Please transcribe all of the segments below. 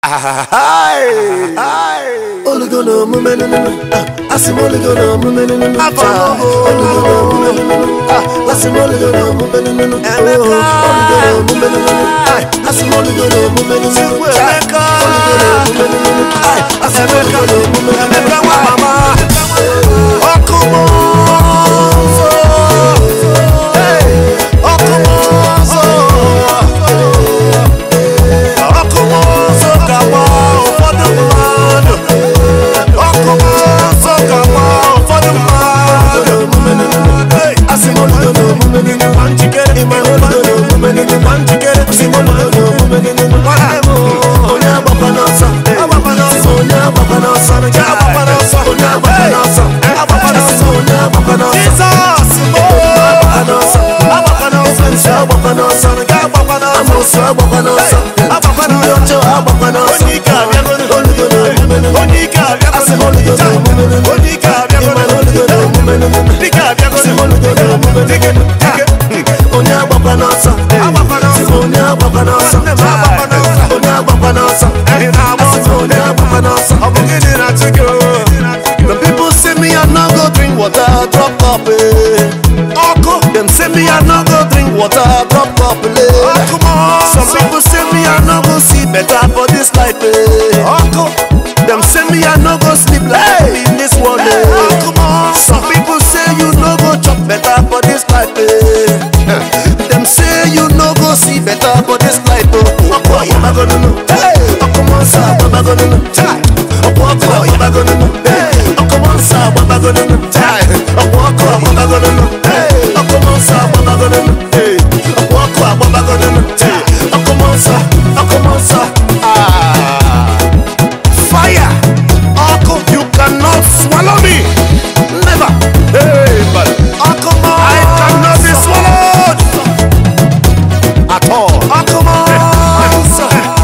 Olugo na omume nụnụnụ asị m olugo na omume nụnụnụ Afọ ọmụmụ. olugo na omume nụnụnụ asị m olugo na omume nụnụnụ Emeka. olugo na omume nụnụnụ asị m olugo na omume nụnụnụ Chukwu Emeka. olugo na omume nụnụnụ asị m olugo na omume nụnụnụ Emeka nwa mama. Ọkụ mmụọ nsọ. Hey, ọkụ mmụọ nsọ. Ọkụ mmụọ nsọ ga-agba ụfọdụ mmadụ. Ọkụ mmụọ nsọ ga-agba ụfọdụ mmadụ. Hey, asị m olugo na omume nụnụnụ gba njikere. ịma na olugo na omume nụnụnụ Gba njikere. asị m olugo na omume nụnụnụ Nwanne m. onye agbakwa n'ọsọ Agbakwa n'ọsọ. onye agbakwa n'ọsọ Onye agbakwa n'ọsọ. onye agbakwa n'ọsọ Hey, agbakwa n'ọsọ. onye agbakwa n'ọsọ Jizọs. agbakwa n'ọsọ Agbakwa n'ọsọ. Nse agbakwa n'ọsọ Agbakwa n'ọsọ. Amoosu agbakwa n'ọsọ Agbakwa n'ọsọ. ndị ọjọọ agbakwa n'ọsọ Onye ike abịagodo. olugo na omume nụnụ Onye ike asị m abịagodo. olugo na omume nụnụ Onye ike abịagodo. ịma na olugo na omume nụnụ Dike abịagodo. asị m olugo na omume Dike, nụnụ dike. onye agbakwa n'ọsọ Agbakwa n'ọsọ. Asị m onye agbakwa n'ọsọ Nwanne m agbakwa n'ọsọ. onye agbakwa n'ọsọ Ị na-agba Asị m ọsọ. onye agbakwa n'ọsọ Ọ bụ gịnị na-achụ gị o? The people say me I no go drink water, drop cup eh. Ọkụ. Them say me I no go drink water, drop cup eh. Ọkụ mmụọ Some nsọ. people say me I no go see better for this life eh. Ọkụ. Them say me I no go sleep like in this world Hey, eh. ọkụ mmụọ nsọ. Some people say you no go chop better for this life eh. Them say you no go see better for this life oh. Ọkụ ọyaba go nunu. Ọkụ mmụọ nsọ agbaba go nunu. Ọkụ ọkụ ọyaba go nunu. Ọkụ mmụọ nsọ agbaba go nunu. Ọkụ ọkụ agbaba go nunu. Ọkụ mmụọ nsọ agbaba go nunu. Ọkụ ọkụ agbaba go nunu. Ọkụ mmụọ nsọ. Ọkụ mmụọ nsọ. Ah. Fire. Ọkụ. You cannot swallow me. Never. Hey, but Ọkụ mmụọ I cannot be nsọ. swallowed at all. Ọkụ mmụọ nsọ.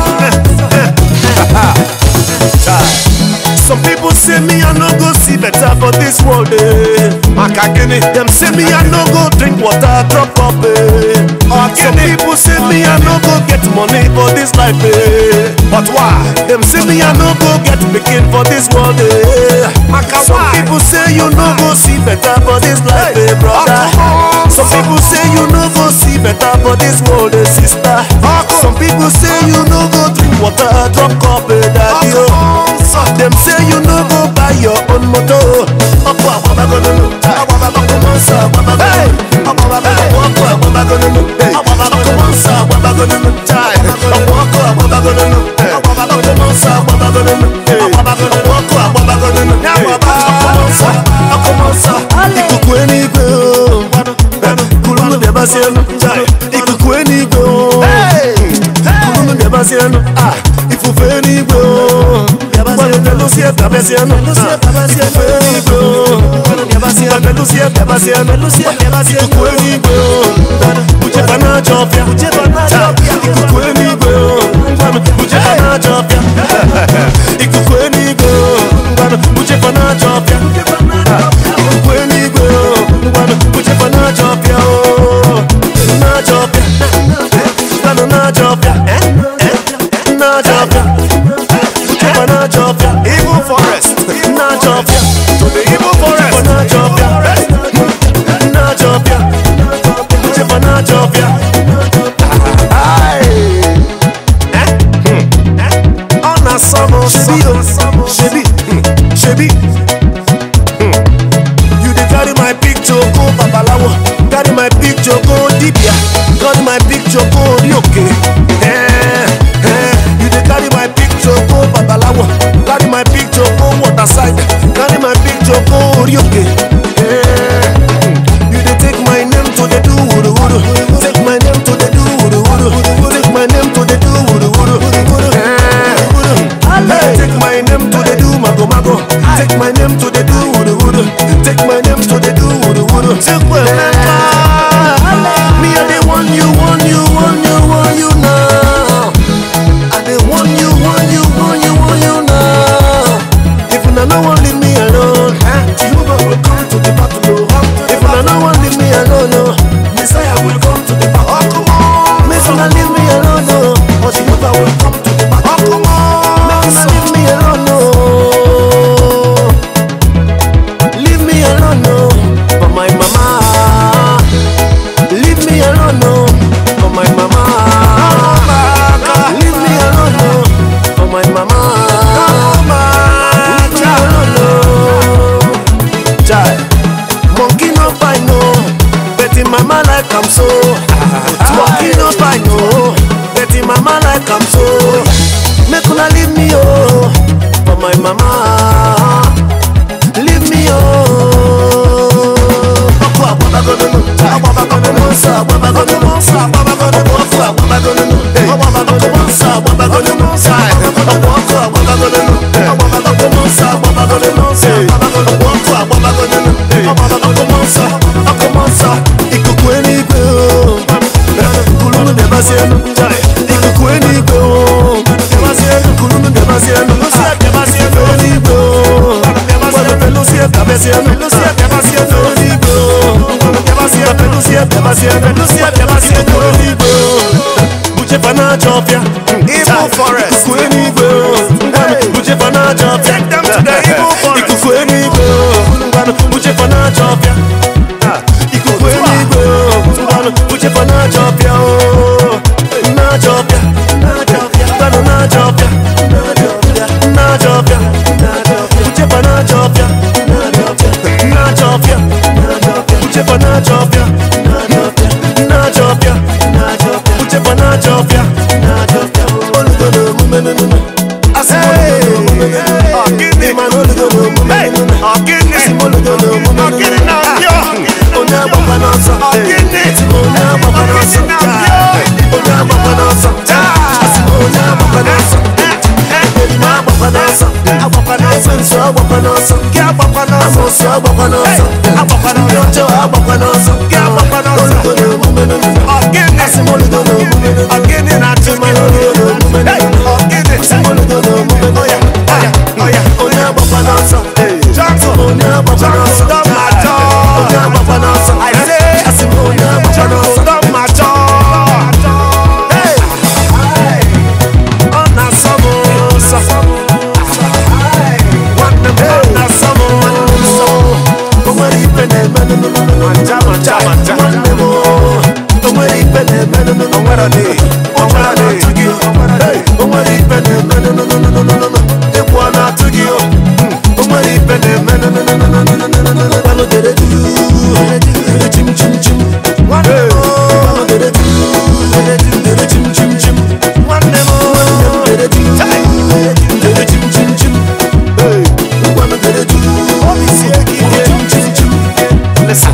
Some people say me I no go see better for this world. Eh. Maka gịnị? Them say me I no go drink water, drop up. Eh. Some people say me I no go get money for this life. Eh. But why? Them say me I no go get pikin for this world. Eh. Maka Some why? people say you no go see better for this life, eh, brother. Ọkụ Some nsọ. people say you no go see better for this world, eh, sister. Ọkụ. Some people say you no go drink water, drop cup, eh, daddy. Ọkụ oh. nsọ. Them say you no go buy your own motor. Ọkụ agbabagonunu. Ọkụ nsọ agbabagonunu. Ọkụ ọkụ agbabagonunu. Ọkụ nsọ agbabagonunu. Ọkụ ọkụ agbabagonunu. Ọkụ nsọ agbabagonunu. Ọkụ ọkụ agbabagonunu. Ọkụ nsọ. Ọkụ nsọ. Ikuku eluigwe o. Kulunu bịabazienu. Ikuku eluigwe o. Kulunu bịabazienu. Ah, Ifufe eluigwe o. Gbanu belusie bịabazienu. Ah, Ifufe eluigwe o. Gbanu belusie bịabazienu. Ikuku eluigwe o. Uchefa na-achọ ọfịa. Ikuku eluigwe o. Uchefa na-achọ ọfịa. Ikuku eluigwe o. Uchefa na-achọ ọfịa. Ikuku eluigwe o. Uchefa na-achọ ọfịa o. Na-achọ ọfịa. Gbanu na-achọ ọfịa. Na-achọ ọfịa. Uchefa na-achọ ọfịa. Evil forest. Na-achọ ọfịa. To the evil Uchefa forest. na-achọ ọfịa. Na-achọ ọfịa. like am so Walking up I know But him mama like am so Make una leave me oh For my mama Leave me oh Ọkọ agbabagonono Agbabagonono Nsọ agbabagonono Nsọ agbabagonono Ọkọ agbabagonono Ọkọ nsọ agbabagonono Nsọ agbabagonono Ọkọ agbabagonono Ọkọ nsọ agbabagonono Nsọ agbabagonono Ọkọ agbabagonono Ọkọ nsọ Ọkọ nsọ Ikuku eluigwe o Kulunu debasi elu Ikuku eluigwe o Debasi elu Kulunu debasi elu Debasi elu eluigwe o Pelusia Pelusia Pelusia Pelusia eluigwe o Pelusia Pelusia Pelusia Pelusia Pelusia eluigwe o Uche fana chọpịa Evil forest. Ikuku eluigwe o Uche fana chọpịa Take them to the evil forest. Ikuku eluigwe o Ngwanụ Uche fana chọpịa Ikuku eluigwe o Ngwanụ Uche fana chọpịa o Na-achọpịa Ngwanụ na-achọpịa Na-achọpịa Uche fana chọpịa Na-achọpịa Uche fana chọpịa Na-achọpịa Uche fana chọpịa Olugo na omume nunu Asị m olugo na omume nunu Ọgịnị. Ịma na olugo na omume Hey, nunu ọgịnị. Asị m olugo na omume Ọgịnị nunu na-abịa. Onye agbakwa n'ọsọ Ọgịnị. Asị m onye agbakwa n'ọsọ Ọgịnị na-abịa. Onye agbakwa n'ọsọ Asị m onye agbakwa n'ọsọ Ebi m agbakwa n'ọsọ Ekwensu agbakwa n'ọsọ Amosu agbakwa n'ọsọ Ndị ọjọọ agbakwa n'ọsọ Olugo na omume nunu Asị m olugo na omume nunu Ọgịnị na-atụ Ịma na olugo na omume Hey, nunu ọgịnị. Asị m olugo na omume nunu Onye agbakwa n'ọsọ Johnson. Onye agbakwa n'ọsọ Don't matter. Onye agbakwa n'ọsọ I say, Asị m onye agbakwa n'ọsọ Don't matter. Hey! Ọ na-asọ m ụsọ Nwanne m ọ na-asọ m ụsọ O nwere ife na-eme nụnụnụnụnụ Macha, macha, macha. Nwanne m o nwere ife na-eme nụnụnụnụ O nwere ọ dị. O Ụjọ nwere a ọ dị. na-atụ gị o Hey! O nwere ife na-eme nụnụnụnụnụnụnụ Egwu ọ na-atụ gị o O nwere ife na-eme nụnụnụnụnụnụnụnụ Gbalụ dere du Dere chim chim chim Nwanne m o Gbalụ dere du Dere chim chim chim Nwanne m o Dere du Dere chim chim chim Hey! Gbalụ dere du Dere chim chim chim Listen.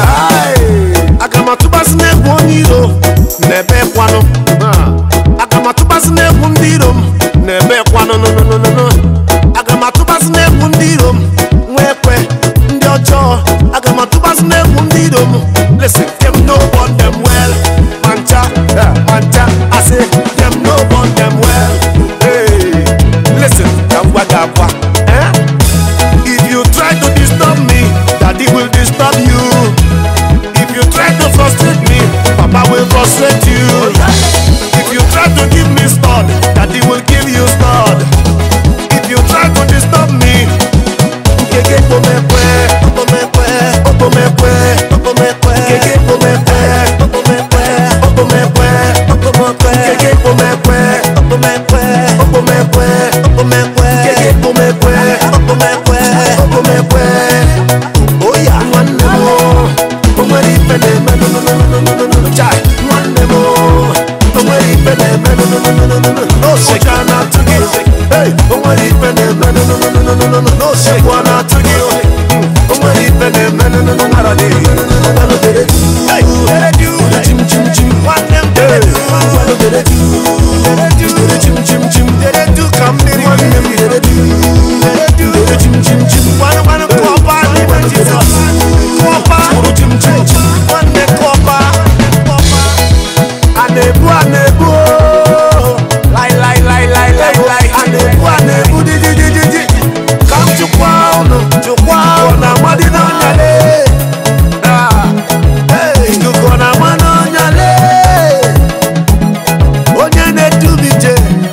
Aga m atụbasị n'egwu onye iro n'ebe kwanụ aga m atụbasị n'egwu ndị iro m n'ebe kwanụ nụnụnụnụnụ aga m atụbasị n'egwu ndị iro m nwee ekwe ndị ọjọọ aga m atụbasị n'egwu ndị iro m listen them no born them well mancha mancha I say them no born them well hey listen ka m gwa gị akwa eh? if you try to disturb me daddy will disturb you if you try to frustrate me, Papa will frustrate you. If you try to give me stud, Daddy will give you stud. If you try to disturb me, Keke pomekwe, opomekwe, opomekwe, opomekwe, Keke pomekwe, opomekwe, opomekwe, opomekwe, Keke pomekwe, opomekwe, opomekwe, opomekwe, Keke pomekwe, opomekwe, opomekwe. Oh yeah, nwanne m o, o nwere ife na-eme nụnụnụnụnụnụnụ chai nwanne m o, o nwere ife na-eme nụnụnụnụnụnụ n'osege a na-atụ gị Hey, o nwere ife na-eme nụnụnụnụnụnụ n'osegbu a na-atụ gị Mm, o nwere ife na-eme nụnụnụnụnụnụ Hey, dere chim chim chim nwanne m dere du dere du dere chim chim chim dere du ka mmiri nwanne m dere du dere chim chim chim gwanụ gwanụ kụọba n'ime Jizọs kụọba chim chim chim nwanne kụọba kụọba a na-ebu a na-ebu oo. lai lai lai lai lai lai a na-ebu a na-ebu di di di di di ka m chụkwa ụnụ chụkwa ụnụ na amadị n'ọnya lee Ah, hey, ikuku ọ na-ama n'ọnya lee onye na-edu m ije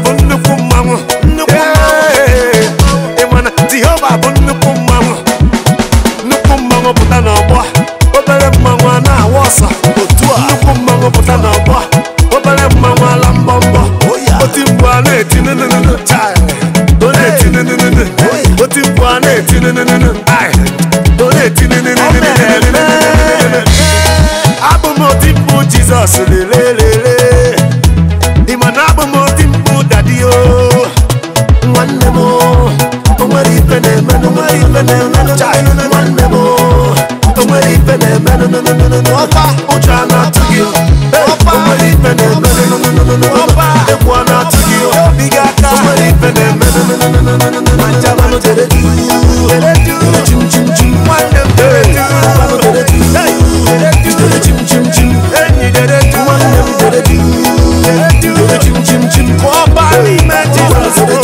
bụ nnukwu mmanwụ nnukwu Ee, ị ma na jehova bụ nnukwu mmanwụ nnukwu mmanwụ pụta n'ọgbọ obere mmanwụ a na-awa ọsọ otu a nnukwu mmanwụ pụta n'ọgbọ obere mmanwụ ala mbọmbọ oti mkpu a na-eti nụnụnụnụ chai ọ na-eti nụnụnụnụ oti mkpu a na-eti nụnụnụnụ ai ọ na-eti nụnụnụnụnụnụnụnụnụ abụ m oti mkpu jizọs lelelele ịma na abụ m oti mkpu dadi o nwanne m o nwere ife na-emenụ nwere ife na-emenụ nwanne m o nwere ife na-emenụ ụjọ a na-atụ gị o nwere ife na-emenụ egwu a na-atụ gị o o nwere ife na-emenụ ma njamanụ dere du dere chim chim chim nwanne m dere du njamanụ dere du dere chim chim chim enyi dere du nwanne m dere du dere chim chim chim ọba n'ime jizọs bụ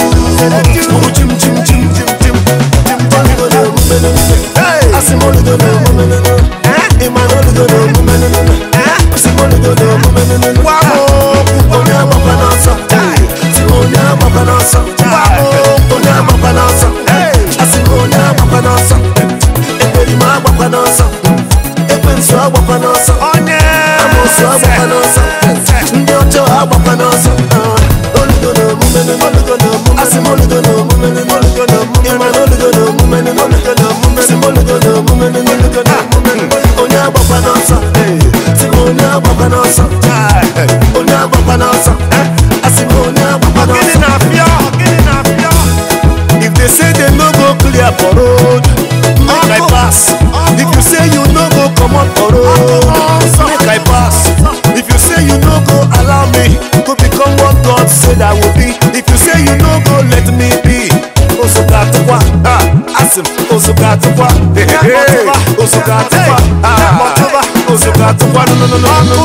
Uru chim chim chim chim chim chim Oligo na omume nene Asị m oligo na omume nene Ịma na oligo na omume nene Asị m oligo na omume nene gwa m okwu Onye agbakwa n'ọsọ Si onye agbakwa n'ọsọ Onye agbakwa n'ọsọ Asị m onye agbakwa n'ọsọ Ekweri m agbakwa n'ọsọ Ekwensu agbakwa n'ọsọ onye Amosu agbakwa n'ọsọ Ndị ọjọọ agbakwa n'ọsọ Oligo na omume nene Oligo na omume Asị m oligo na omume nene Oligo na omume Ịma na oligo na omume nene Oligo na omume Asị m oligo na omume nene Oligo na omume nene Onye agbakwa n'ọsọ Sị m onye agbakwa n'ọsọ Onye agbakwa n'ọsọ Asị m onye agbakwa gịnị n'ọsọ na-apịọ gịnị na-apịọ If they say they no go clear for road, make I pass. If you say you no go comot for road, make I pass. If you say you no go allow me to become what God said I will be, if you say you no go let me be, Osogatukwa, ah, Asim, Osogatukwa, hey, hey, Osogatukwa, ah, Osogatukwa, no, no, no, no, no,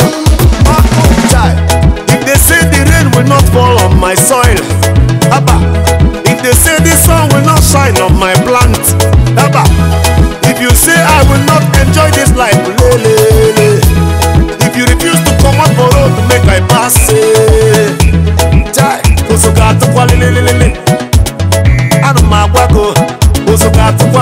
no. Chai. If they say the rain will not fall on my soil, Abba. If they say the sun will not shine on my plant, Abba. If you say I will not enjoy this life, le, le, le. If you refuse to come up for road to make I pass, eh. Chai. Osoga atukwa le, le, le, le, le. Ana m agwa go, osoga atukwa,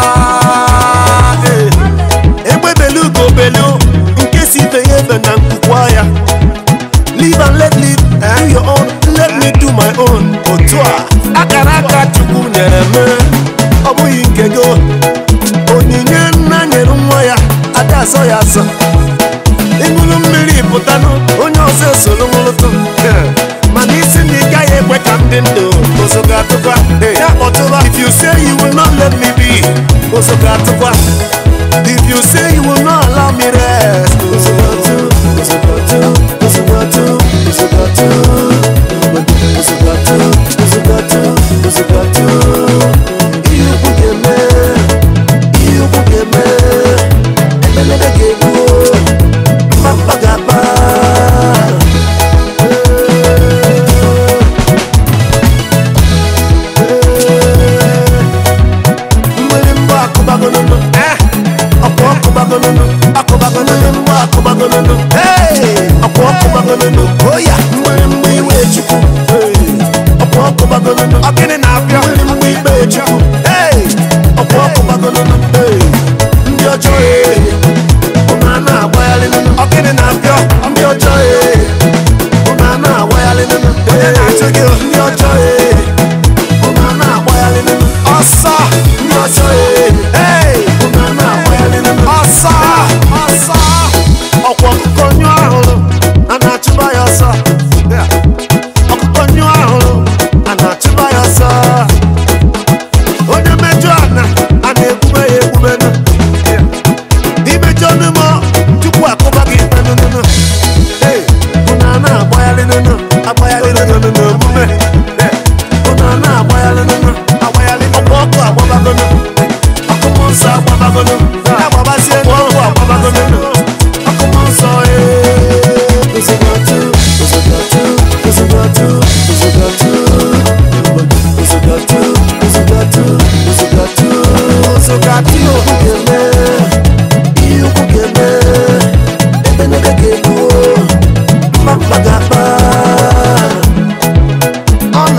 eh. Egbe belu go belu, nke si ife ya ebe na nkwukwa ya. Live and let live, do your own, let me do my own. Otu a, akara aka Chukwu nyere m, ọ bụghị nke gị. Onyinye nna nyere nwa ya, ada asọ ya asọ. Ịṅụrụ mmiri pụtanụ, onye ọzọ esoro ṅụrụtụ. Mana isi na ị gaghị ekwe ka ndị ndụ ozo ga-atụkwa. Ya kpọtụba, if you say you will not let me be, ozo ga-atụkwa. If you say you will not allow me rest, ozo ga-atụ, ozo ga-atụ, ozo ga-atụ, ozo ga-atụ, ozo ga-atụ, ozo ga-atụ, ozo ga-atụ. Ihe ukwu ga-eme, ihe ukwu ga-eme, emelebe ga-egbu, mma ga-akpa. mgbịrịmgba akụbagonunu ọkwa ọkụbagonunu akụbagonunu mgba akụbagonunu ọkwa ọkụbagonunu oya mgbịrịmgba iwe chukwu ọkwa ọkụbagonunu gịnị na-apịọ mgbịrịmgba ikpe chukwu ọkwa ọkụbagonunu ndị ọjọọ ee ụnụ a na-agbagharị nunu gịnị na-apịọ ndị ọjọọ ee ụnụ a na-agbagharị nunu onye na-achụ gị ndị ọjọọ ee ụnụ a na-agbagharị nunu ọsọ ndị ọjọọ ee Hey! ụnụ a na-agbagharị nunu ọsọ ọsọ ọkwa ọkụkọ nyụ ahụrụ a na-achụba ya ọsọ ọkụkọ nyụ ahụrụ a na-achụba ya ọsọ onye mejọ ana a na-egbube ya egbubenu imejọ n'ụmụ tupu akụba gị ikpe nụnụnụ unu a na-agbagharị nụnụ agbagharị nụnụ n'omume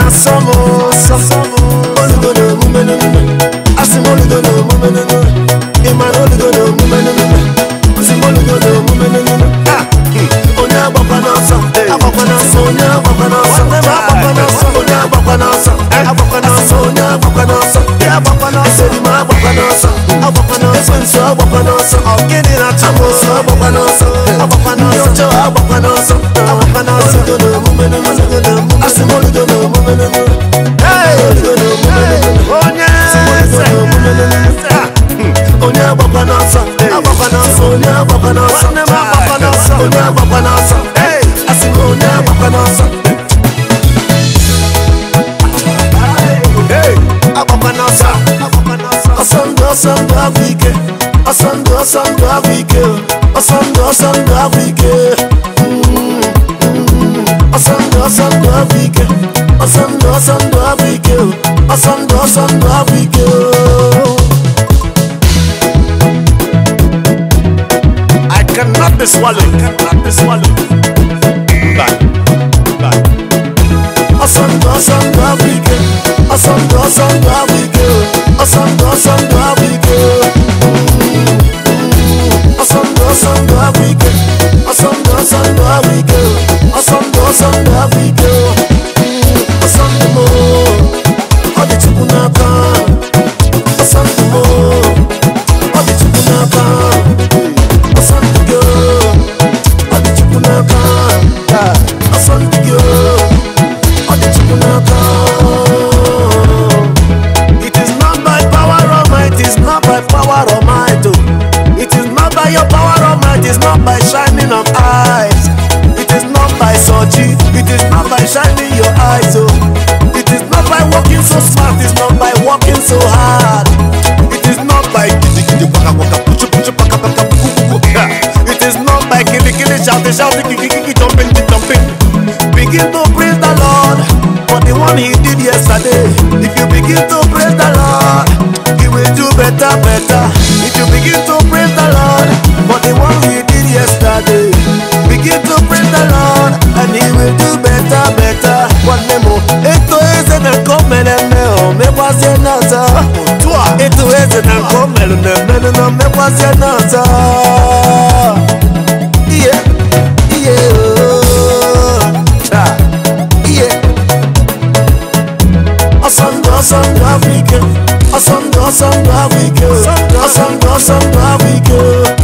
na-asọ m ụsọ olugo na omume n'omume asị m olugo na omume n'omume ịma na olugo na omume n'omume asị m olugo na omume n'omume Ah, hmm. onye agbakwa n'ọsọ agbakwa n'ọsọ onye agbakwa n'ọsọ Nwanne m agbakwa n'ọsọ. onye agbakwa n'ọsọ agbakwa n'ọsọ onye agbakwa n'ọsọ Ya agbakwa n'ọsọ. eseri m agbakwa n'ọsọ agbakwa n'ọsọ ekwensu agbakwa n'ọsọ Ọ gịnị na-atụ m amosu ụsọ agbakwa n'ọsọ Agbakwa ndị n'ọsọ. ọjọọ agbakwa n'ọsọ Agbakwa n'ọsọ. olugo na omume n'omume asị m olugo na omume n'omume Hey! olugo na omume n'omume onye eze Ah, onye agbakwa n'ọsọ agbakwa n'ọsọ onye agbakwa n'ọsọ Nwanne m agbakwa n'ọsọ. onye agbakwa n'ọsọ Hey! asị m onye agbakwa n'ọsọ Hey! agbakwa n'ọsọ agbakwa n'ọsọ ọsọ ndụ ọsọ ndụ abụ ike ọsọ ndụ ọsọ ndụ abụ ike ọsọ ndụ ọsọ ndụ abụ ike Mm, mm. ọsọ ndụ ọsọ ndụ abụ ike ọsọ ndụ ọsọ ndụ abụ ike ọsọ ndụ ọsọ ndụ abụ ike I cannot be swallowed. Cannot be swallowed. Back. Back. ọsọ ndụ ọsọ ndụ abụ ike ọsọ ndụ ọsọ ndụ abụ ike ọsọ ndụ ọsọ ndụ abụ ike ọsọ ndụ ọsọ ndụ abụ ike ọsọ ndụ ọsọ ndụ abụ ike ọsọ ndụ ọsọ ndụ abụ ike ọsọ ndụ m ọ dị chukwu n'aka ọsọ ndụ m ọ dị chukwu n'aka ọsọ ndụ gị ọ dị chukwu n'aka ọsọ ndụ gị ọ dị chukwu n'aka It is not by power or might, it is not by power or might. Oh. It is not by your power or might, it is not by shining of eyes. It is not by sochi, it is not by shining your eyes. Oh. It is not by working so smart, it is not by working so hard. It is not by gidi gidi waka waka puchu puchu paka paka puku puku. Yeah. It is not by kili kili shouting shouting kiki kiki jumping jumping. Begin to praise the Lord for the one He did yesterday. If you begin to praise the Lord, He will do better, better. If you begin to praise the Lord for the one He did yesterday, begin to praise the Lord and He will do better, better. One more. Eto eze na komele me o mekwazie n'ọzọ. Eto eze na komele na mmenụ na mekwazie n'ọzọ. Iye, iye ooo. Ah, Iye. ọsọ ndụ ọsọ ndụ abụ ike ọsọ ndụ ọsọ ndụ abụ ike ọsọ ndụ ọsọ ndụ abụ ike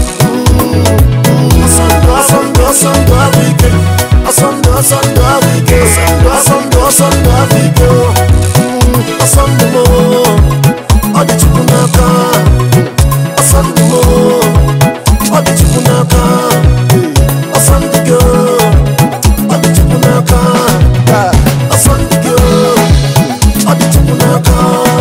ọsọ ndụ ọsọ ndụ ọsọ ndụ abụ ike ọsọ ndụ ọsọ ndụ abụ ike ọsọ ndụ ọsọ ndụ abụ ike ọsọ ndụ m ọ dị chukwu n'aka ọsọ ndụ m ọ dị chukwu n'aka ọsọ ndụ gị ọ dị chukwu n'aka ọsọ ndụ gị ọ dị chukwu n'aka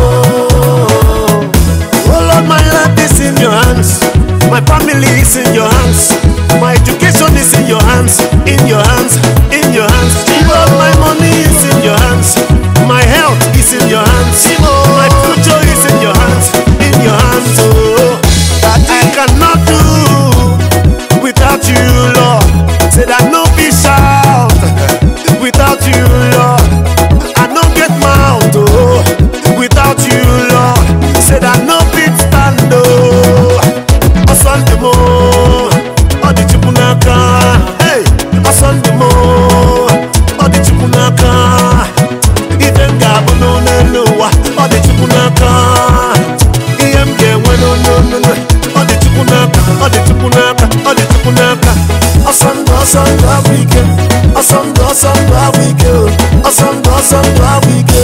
Oh Lord, my life is in your hands. My family is in your hands. My education is in your hands. In your hands. In your hands. Lord, my money is in your hands. My health is in your hands. My future is in your hands. In your hands. Oh, that I cannot do without you, Lord. Say that no be shout without you, Lord. I no get mouth oh, without you, Lord. Say that no fit stand oh. Asante mo, odi chukwu n'aka. Hey, asante mo, odi chukwu n'aka. Ife m ga-abụ n'elu ụwa, ọ dị chukwu n'aka. Ihe m ga-enwe n'onu ọ dị chukwu n'aka, ọ dị chukwu n'aka, ọ dị chukwu n'aka. ọsọ ndụ ọsọ ndụ abụ ike ọsọ ndụ ọsọ ndụ abụ ike ọsọ ndụ ọsọ ndụ abụ ike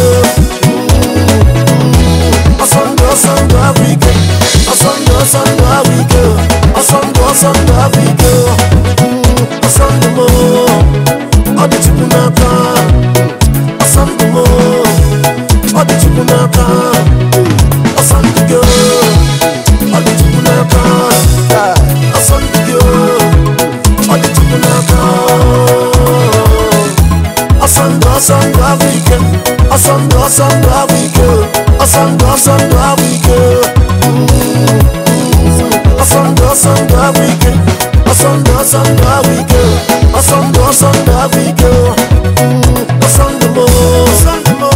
ọsọ ndụ ọsọ ndụ abụ ike ọsọ ndụ ọsọ ndụ abụ ike ọsọ ndụ ọsọ ndụ abụ ike ọsọ ndụ m ọ dị chukwu n'aka ọsọ ndụ m ọ dị chukwu n'aka ọsọ ndụ gị ọ dị chukwu n'aka ọsọ ndụ gị ọ dị chukwu n'aka ọsọ ndụ ọsọ ndụ abụ ike ọsọ ndụ ọsọ ndụ abụ ike ọsọ ndụ ọsọ ndụ abụ ike ọsọ ndụ ọsọ ndụ abụ ike ọsọ ndụ ọsọ ndụ abụ ike ọsọ ndụ ọsọ ndụ abụ ike ọsọ ndụ m Ọsọ ndụ m,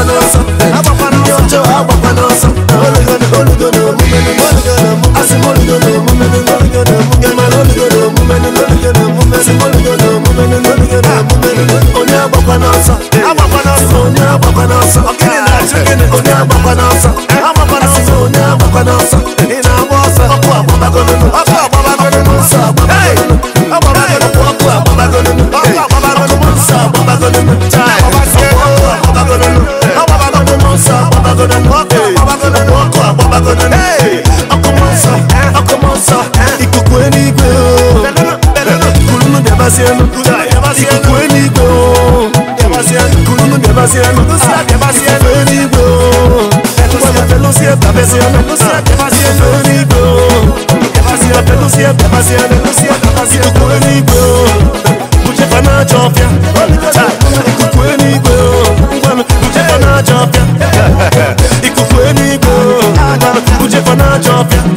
n'ọsọ ndị ọjọọ agbakwa n'ọsọ olugodo olugodo omume asị m olugodo omume olugodo omume mana olugodo omume olugodo omume asị m olugodo omume olugodo omume onye agbakwa n'ọsọ agbakwa n'ọsọ onye agbakwa n'ọsọ onye agbakwa n'ọsọ agbakwa n'ọsọ onye agbakwa n'ọsọ ị na-agba ọsọ ọkụ agbabagolunu ọkụ agbabagolunu nsọ agbabagolunu ọkụ agbabagolunu ọkụ agbabagolunu nsọ agbabagolunu chai ọkụ agbabagolunu agbabagolunu nsọ agbabagolunu ọkụ agbabagolunu ọkụ agbabagolunu ọkụ nsọ ọkụ nsọ ikuku eluigwe kulunu bịabazienu ikuku eluigwe kulunu bịabazienu ikuku eluigwe Pelusia, Pelusia, Pelusia, Pelusia, eluigwe Pelusia, Pelusia, Pelusia, Pelusia, Pelusia, ikuku eluigwe bujefa n'aja ọfịa ikuku eluigwe ngwanụ bujefa n'aja ọfịa ikuku eluigwe ngwanụ bujefa n'aja ọfịa